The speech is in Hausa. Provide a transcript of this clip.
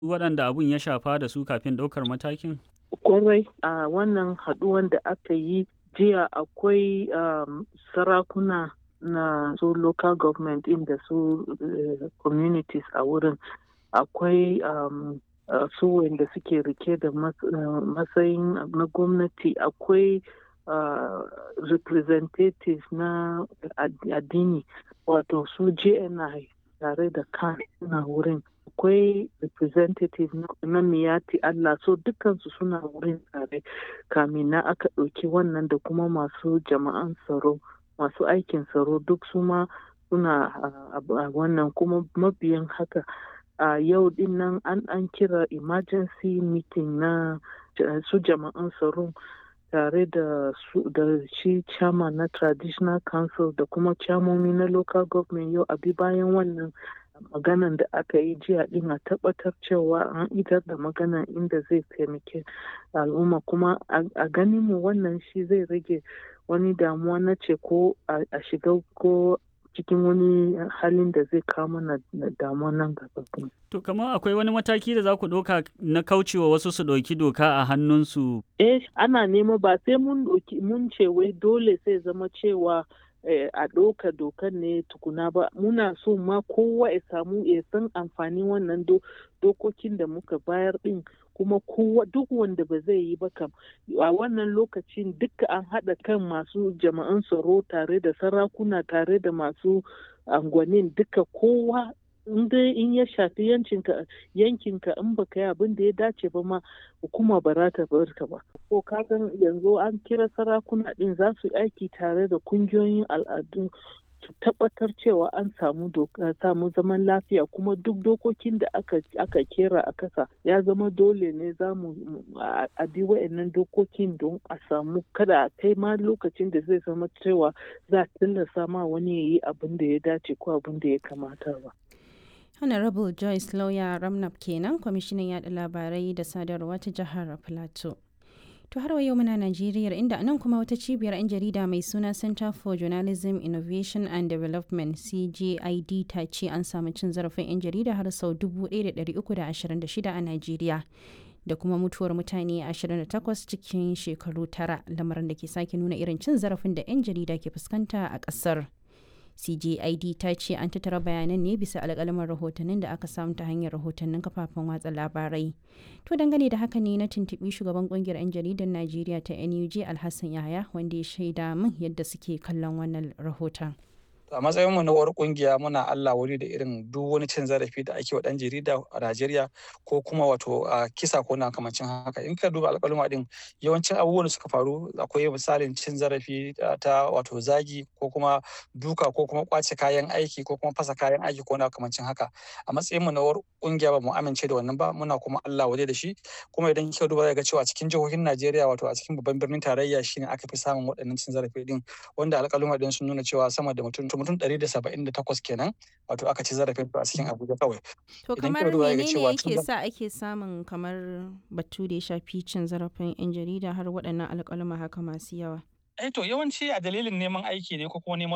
waɗanda abun ya shafa da su kafin ɗaukar matakin? Kwarai a wannan haɗuwan da aka yi jiya akwai um, sarakuna na su local government in da su uh, communities a wurin akwai um, uh, su wanda suke rike da matsayin uh, na gwamnati akwai uh, representatives na addini wato su jni tare da kan suna wurin akwai representative na miyati Allah so dukansu suna wurin tare kamin na aka ɗauki wannan da kuma masu jama'an tsaro masu aikin tsaro duk su ma suna a wannan kuma mabiyan haka a yau din nan an an kira emergency meeting na su jama'an tsaro tare da su da shi chairman na traditional council da kuma chairmomi na local government yau abi bayan wannan maganan da aka yi jiya din a tabbatar cewa an idar da maganan inda zai taimake al'umma kuma a ganin mu wannan shi zai rage wani damuwa na ce ko a shiga ko cikin wani halin da zai kawo mana damuwa nan gaba. To kamar akwai wani mataki da za ku ɗauka na kaucewa wasu su ɗauki doka a hannunsu? Eh ana nema ba sai mun mun ce wai dole sai zama cewa a ɗauka dokan ne tukuna ba muna so ma kowa ya samu ya san amfanin wannan dokokin da muka bayar ɗin kuma kowa duk wanda ba zai yi ba kam a wannan lokacin duka an haɗa kan masu jama'an tsaro tare da sarakuna tare da masu angwanin duka kowa in dai in ya shafi yankinka yankinka in baka yi abin da ya dace ba ma hukuma ba za ta bar ka ba ko kagan yanzu an kira sarakuna din za su aiki tare da kungiyoyin al'adu su tabbatar cewa an samu samu zaman lafiya kuma duk dokokin da aka aka kera a kasa ya zama dole ne za mu a bi wa'annan dokokin don a samu kada a kai ma lokacin da zai zama cewa za a tilasta ma wani ya yi abin da ya dace ko abin da ya kamata ba. honorable joyce lawyer ramnap kenan kwamishinan yada labarai da sadarwa ta jihar plateau to har wa yau muna najeriya inda nan kuma wata cibiyar 'yan jarida mai suna center for journalism innovation and development cgid ta ce an samu cin zarafin 'yan jarida har sau 1326 a najeriya da kuma mutuwar mutane 28 cikin shekaru tara lamarin da ke sake nuna irin cin zarafin da 'yan jarida ke fuskanta a ƙasar. CJID ta ce an tattara bayanan ne bisa alƙalaman rahotannin da aka samu ta hanyar rahotannin kafafen watsa labarai. To dangane da haka ne na tuntuɓi shugaban ƙungiyar 'yan jaridar Najeriya ta NUJ Alhassan Yahaya wanda ya shaida min yadda suke kallon wannan rahoton. a matsayin mu na uwar kungiya muna Allah wuri da irin duk wani cin zarafi da ake wa dan jarida a Najeriya ko kuma wato a kisa ko na kamancin haka in ka duba alƙaluma din yawancin abubuwan da suka faru akwai misalin cin zarafi ta wato zagi ko kuma duka ko kuma kwace kayan aiki ko kuma fasa kayan aiki ko na kamancin haka a matsayin mu na uwar kungiya ba mu amince da wannan ba muna kuma Allah waje da shi kuma idan kika duba ga cewa cikin jihohin Najeriya wato a cikin babban birnin tarayya shine aka fi samun waɗannan cin zarafi din wanda alƙaluma din sun nuna cewa sama da mutum mutum ɗari da saba'in da takwas kenan wato aka ci zarafin a cikin abuja kawai to kamar menene yake sa ake samun kamar batu da ya shafi cin zarafin yan jarida har waɗannan alƙaluma haka masu yawa eh to yawanci a dalilin neman aiki ne ko kuma neman